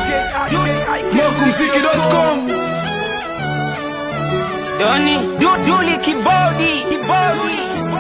Smokumziki.com Doni du- Duli kibodi kibodi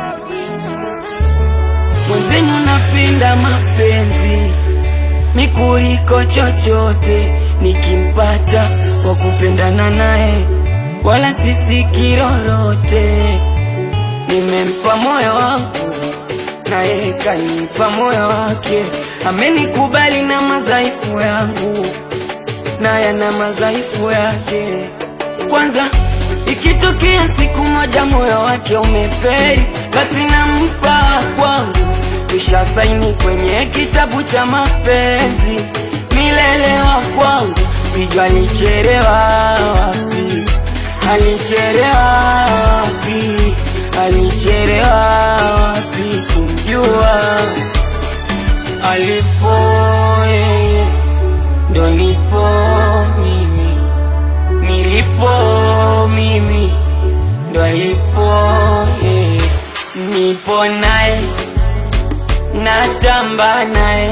mwenzenu napenda mapenzi mikuliko chochote nikimpata kwa kupendana naye wala sisi kirorote nimempa moyo wangu naye kanipa moyo wake amenikubali na madhaifu yangu naye na madhaifu yake kwanza ikitokea siku moja moyo wake umeferi basi nampa kwangu kisha saini kwenye kitabu cha mapenzi milele wa kwangu sijua alicherewa wapi alicherewa wapi alicherewa wapi kumjua alipo yeye ndo nipo mimi nilipo mimi ndo alipo yeye nipo naye natamba naye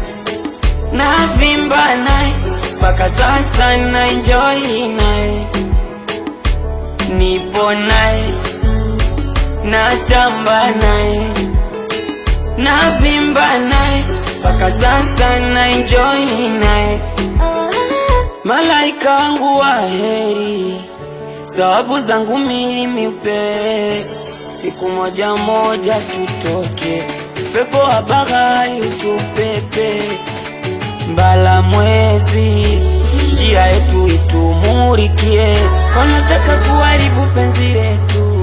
navimba naye mpaka sasa na enjoy naye nipo naye natamba naye navimba naye mpaka sasa na enjoy naye malaika wangu wa heri sababu zangu mimi upe siku moja moja tutoke pepo wa bahari utupepe mbala mwezi njia yetu itumurikie wanataka kuharibu penzi letu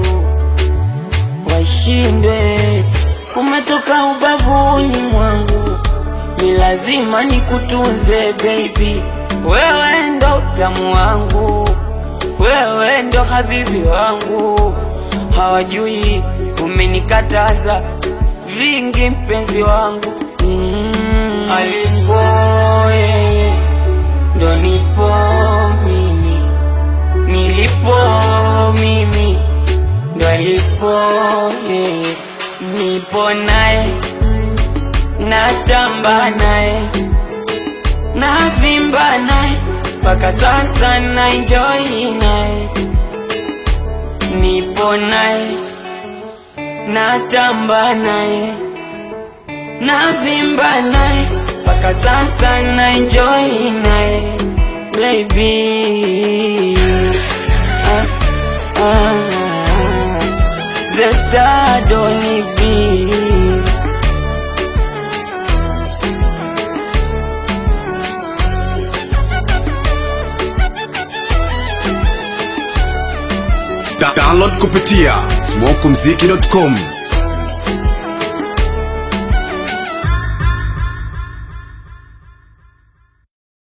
washindwe kumetoka ubavuni mwangu ni lazima nikutunze baby wewe ndo utamu wangu wewe ndo habibi wangu hawajui umenikataza vingi mpenzi wangu mm. alipo yeye ndo nipo mimi nilipo mimi ndo alipo yeye nipo naye natamba naye navimba naye mpaka sasa na enjoy naye nipo naye natamba naye navimba naye mpaka sasa na enjoy naye baby ah, ah, Zesta Doni B Da- Download kupitia smokumziki.com